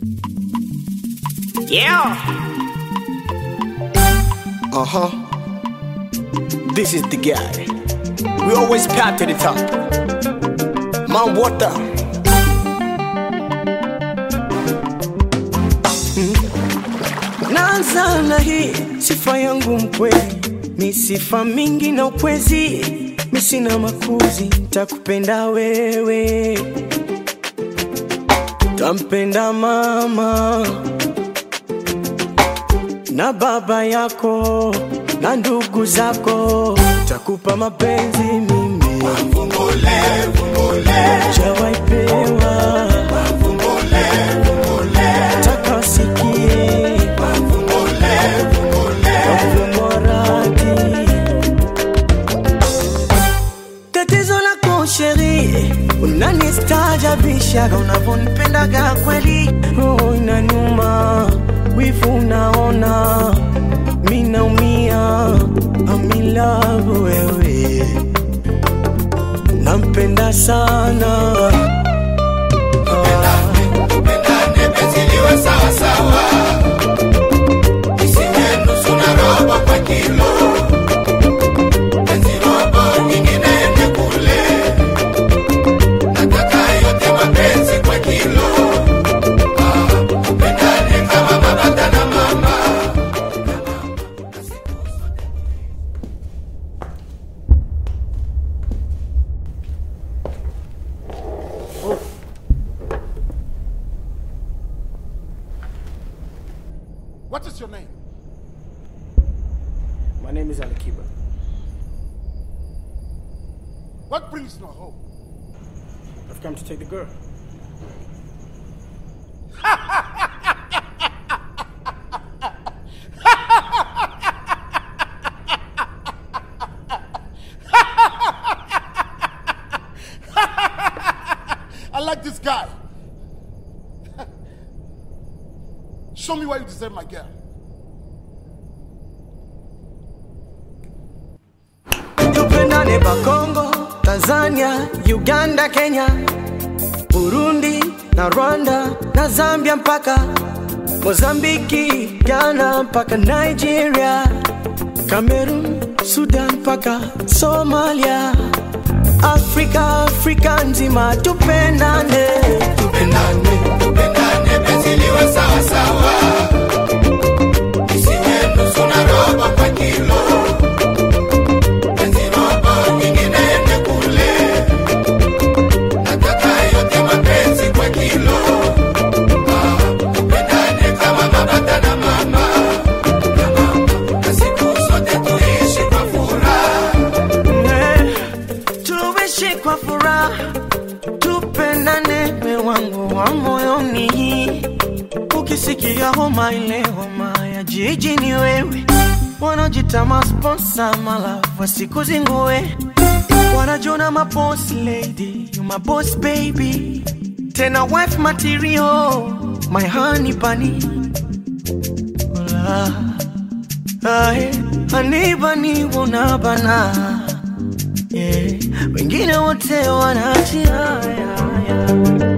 Yeah. Uh huh. This is the guy. We always path to the top. Mount Water. Naanza na hii sifa yangu mkweli, mi sifa mingi na ukwezi, mi sina makuzi, takupenda wewe, tampenda mama na baba yako na ndugu zako, takupa mapenzi mimi jawaipewa taka sikie wavumoradi tatizo lako sheri unanistaajabishaga unavyonipendaga kweli roho inanuma wivu unaona mi naumia amilavu wewe nampenda sana Tupendane penzi liwe sawa sawa, isiwe nusu na robo kwa kilo. Penzi robo nyingine ende kule, nataka yote mapenzi kwa kilo. Ah, tupendane kama baba na mama. What is your name? my name is alikiba What brings you home? i've come to take the girl I like this guy. Show me why you deserve my girl. tupendane bakongo tanzania uganda kenya burundi na rwanda na zambia mpaka mozambiki ghana mpaka nigeria cameroon sudan mpaka somalia afrika afrika nzima tupendane Tupendane, tupendane penzi liwe sawa sawa, isiwe nusu na robo kwa kilo. Penzi robo nyingine ende kule, nataka yote mapenzi kwa kilo. Ah, tupendane kama baba na mama, na mama, na siku zote tuishi kwa furaha. Eh, tuishi kwa furaha tupendane me wangu wa moyoni ukisikia homa ile homa ya jiji ni wewe wanajita masponsa malafu wasikuzingue wanajona maboss lady you my boss baby tena wife material my honey bunny Hola. Ae, anibani unabana yeah. wengine wote wanaachia yeah, yeah.